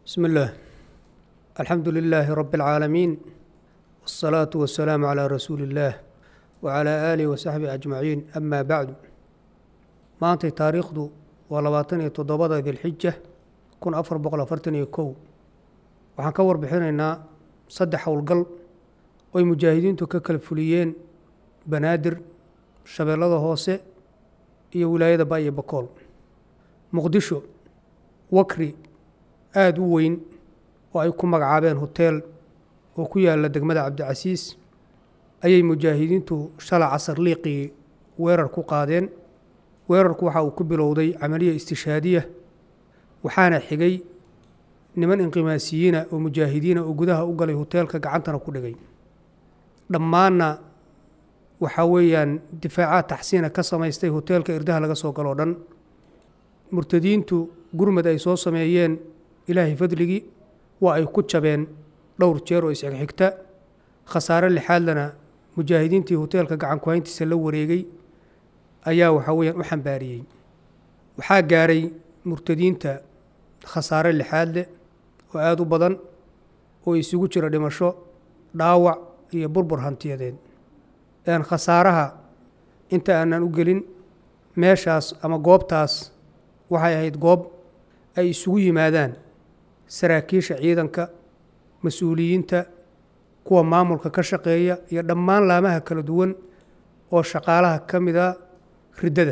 بسم الله الحمد لله رب العالمين والصلاة والسلام على رسول الله وعلى آله وصحبه أجمعين أما بعد maantay taariikhdu waa labaatan iyo toddobada dilxija kun afar boqol afartan iyo kow waxaan ka warbixinaynaa saddex howlgal oy mujaahidiintu ka kala fuliyeen banaadir shabeellada hoose iyo wilaayada ba iyo bakool muqdisho wakri aada u weyn oo ay ku magacaabeen hoteel oo ku yaala degmada cabdicasiis ayay mujaahidiintu shala casar liiqii weerar ku qaadeen weerarku waxa uu ku bilowday camaliya istishaadiya waxaana xigay niman inqimaasiyiina oo mujaahidiina oo gudaha u galay hoteelka gacantana ku dhigay dhammaanna waxaa weeyaan difaacaad taxsiina ka samaystay hoteelka irdaha laga soo galoo dhan murtadiintu gurmad ay soo sameeyeen ilaahay fadligii waa ay ku jabeen dhowr jeer oo isxigxigta khasaare lixaadlana mujaahidiintii hoteelka gacan kuhayntiisa la wareegay ayaa waxaa weeyaan u xambaariyey waxaa gaaray murtadiinta khasaare lixaad leh oo aada u badan oo isugu jira dhimasho dhaawac iyo burbur hantiyadeed een khasaaraha inta aanan u gelin meeshaas ama goobtaas waxay ahayd goob ay isugu yimaadaan saraakiisha ciidanka mas-uuliyiinta kuwa maamulka ka shaqeeya iyo dhammaan laamaha kala duwan oo shaqaalaha ka mida riddada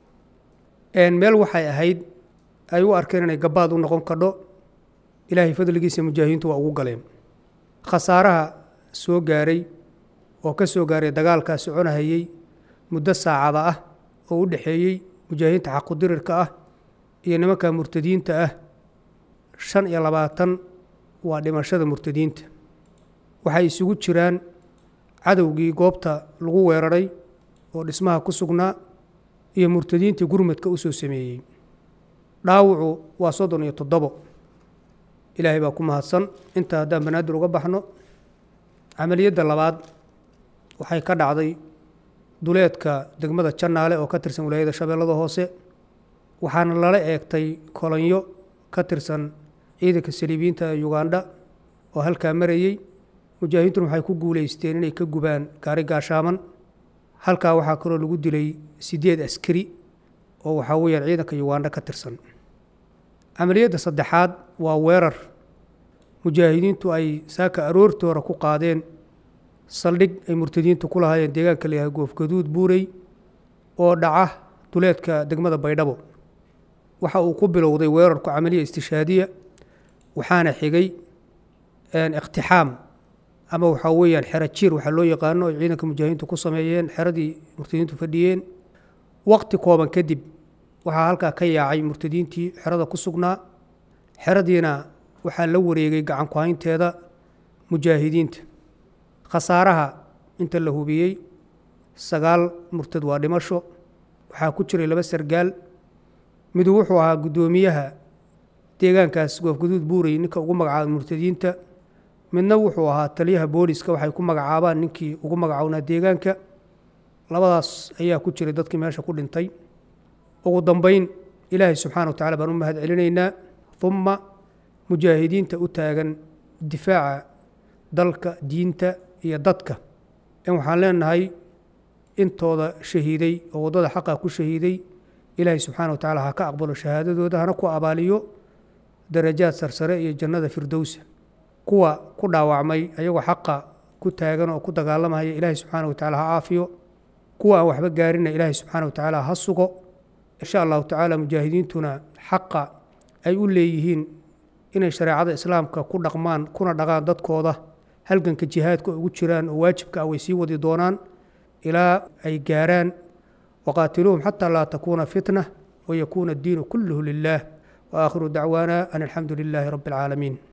meel waxay ahayd ay u arkeen inay gabaad u noqon kadho ilaahay fadligiisa mujaahidiintu waa ugu galeen khasaaraha soo gaaray oo ka soo gaaray dagaalkaa soconahayey muddo saacada ah oo u dhexeeyey mujaahidiinta xaqudirirka ah iyo nimanka murtadiinta ah shan iyo labaatan waa dhimashada murtadiinta waxay isugu jiraan cadowgii goobta lagu weeraray oo dhismaha ku sugnaa iyo murtadiintii gurmadka u soo sameeyey dhaawucu waa soddon iyo toddobo ilaahay baa ku mahadsan intaa haddaan banaadir uga baxno camaliyadda labaad waxay ka dhacday duleedka degmada jannaale oo ka tirsan wilaayada shabeellada hoose waxaana lala eegtay kolonyo ka tirsan ciidanka saliibiyiinta ee yugandha oo halkaa marayey mujaahidiintuna waxay ku guulaysteen inay ka gubaan gaari gaashaaman halkaa waxaa kaloo lagu dilay siddeed askari oo waxaa weeyaan ciidanka yugandha ka tirsan camaliyadda saddexaad waa weerar mujaahidiintu ay saaka aroortoora ku qaadeen saldhig ay murtadiintu ku lahaayeen deegaanka la yahay goofgaduud buurey oo dhaca duleedka degmada baydhabo waxa uu ku bilowday weerarku camaliya istishaadiya waxaana xigay iqtixaam ama waxaa weeyaan xero jiir waxaa loo yaqaano ay ciidanka mujaahidiintu ku sameeyeen xeradii murtadiintu fadhiyeen waqti kooban kadib waxaa halkaa ka yaacay murtadiintii xerada ku sugnaa xeradiina waxaa la wareegay gacan ku-haynteeda mujaahidiinta khasaaraha inta la hubiyey sagaal murtad waa dhimasho waxaa ku jiray laba sargaal midu wuxuu ahaa guddoomiyaha deegaankaas goofguduud buurey ninka ugu magacaaba murtadiinta midna wuxuu ahaa taliyaha booliska waxay ku magacaabaan ninkii ugu magacownaa deegaanka labadaas ayaa ku jiray dadkii meesha ku dhintay ugu dambeyn ilaahay subxaana wa tacala baan u mahad celinaynaa humma mujaahidiinta u taagan difaaca dalka diinta iyo dadka in waxaan leenahay intooda shahiiday oo waddada xaqa ku shahiiday ilaahay subxaana wa tacala ha ka aqbalo shahaadadooda hana ku abaaliyo darajaad sarsare iyo jannada firdowsa kuwa ku dhaawacmay ayagoo xaqa ku taagan oo ku dagaalamaya ilaahay subxaana wa tacala ha caafiyo kuwa aan waxba gaarina ilaahay subxaana wa tacaala ha sugo insha allahu tacaala mujaahidiintuna xaqa ay u leeyihiin inay shareecada islaamka ku dhaqmaan kuna dhaqaan dadkooda halganka jihaadka ugu jiraan oo waajibka ah way sii wadi doonaan ilaa ay gaaraan waqaatiluuhum xataa laa takuuna fitna wayakuuna addiinu kulluhu lilah waakhiru dacwaana an alxamdu lilaahi rabbi alcaalamiin